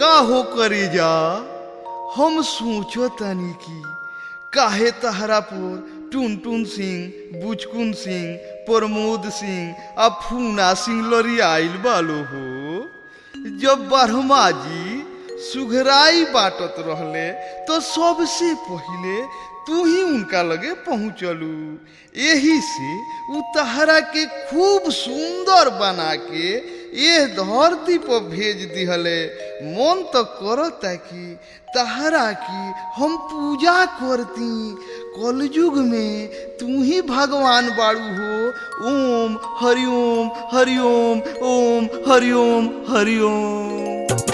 का हो करे जा हम सोचो तनी की काहे तहरा पर टुन टुन सिंह बुचकुन सिंह प्रमोद सिंह आ फूना सिंह लरियाइल बालो हो जब ब्रह्मा जी सुघराई बाटत रहले तो सबसे पहिले तू ही उनका लगे पहुँचलू यही से उ तहरा के खूब सुंदर बना के ये धरती पर भेज दिहले मन तो करता कि तहरा की हम पूजा करती कलयुग में तू ही भगवान बाड़ू हो ओम हरिओम हरिओम ओम हरिओम हरिओम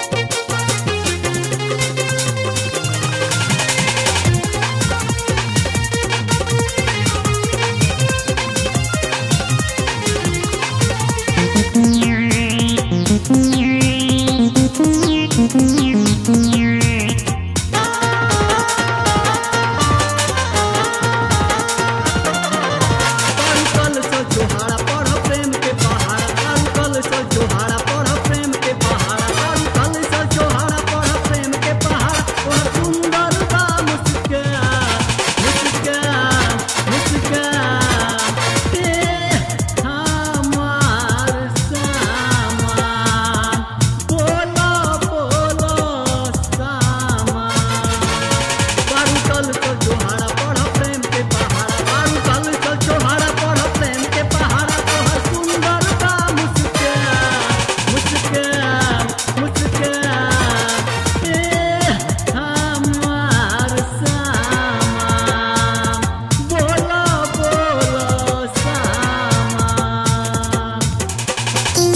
कल सो जोहारा पढ़ प्रेम के पहाड़ा कल सो जोहारा पढ़ प्रेम के पहाड़ा कल सो जोहारा पढ़ प्रेम के पहाड़ा और सुंदर बा मुस्कान मुस्कान मुस्कान ते हमार सामान बोलो बोलो सामान बारूकल तो जोहारा पढ़ प्रेम के पहाड़ा बारूकल तो जोहारा पढ़ प्रेम के पहाड़ा तोहर सुंदर बा मुस्कान मुस्कान मुस्कान ए हमार सामान बोलो बोलो सामान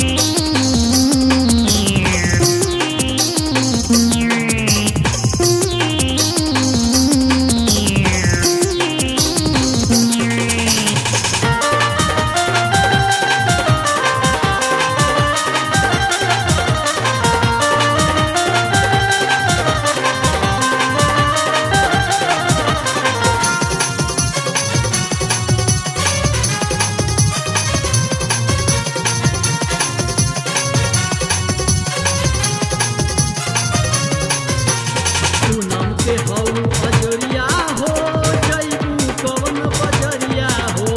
पूनम के हौ बजरिया हो जैबू कवन बजरिया हो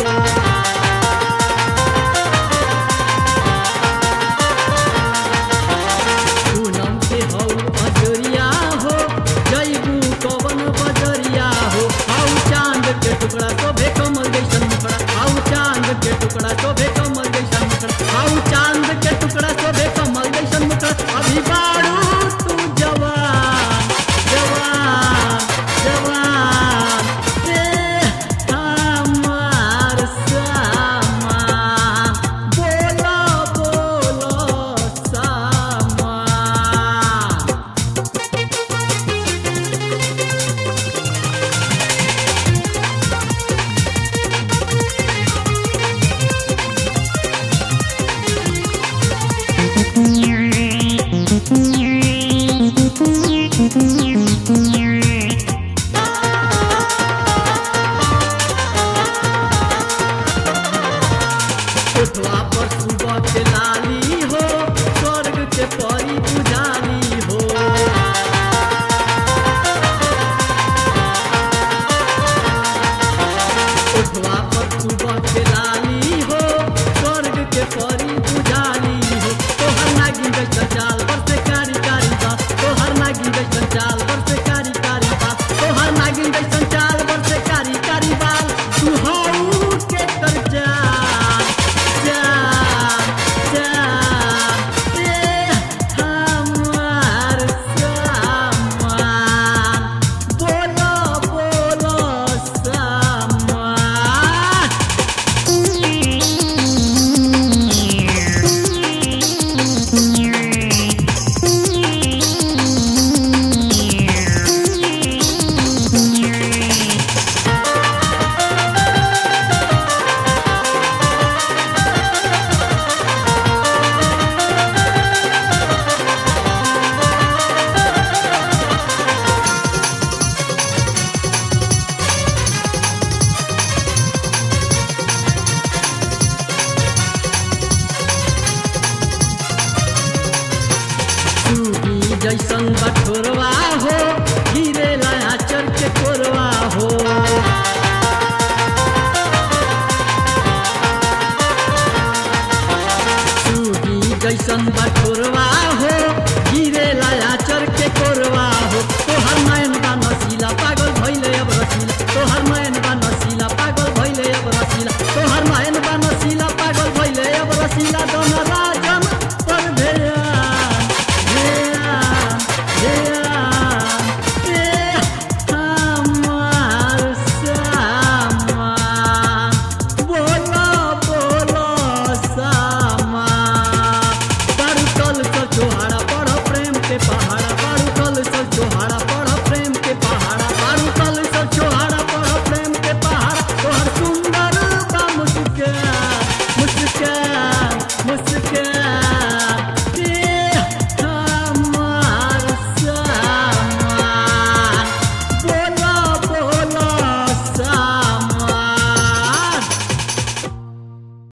पूनम के हौ बजरिया हो जैबू कवन बजरिया हो आउ चांद के टुकड़ा शोभे कमल जैसन मुखड़ा आउ चांद के टुकड़ा शोभे कमल जैसन मुखड़ा आउ चांद के टुकड़ा शोभे कमल जैसन मुखड़ा अभी बारू तू जवान जवान जवान ते हमार सामान बोलो बोलो सामान Thank you. जैसन बठोरवा हो गिरेला आचर के कोरवा हो सूगी जैसन बट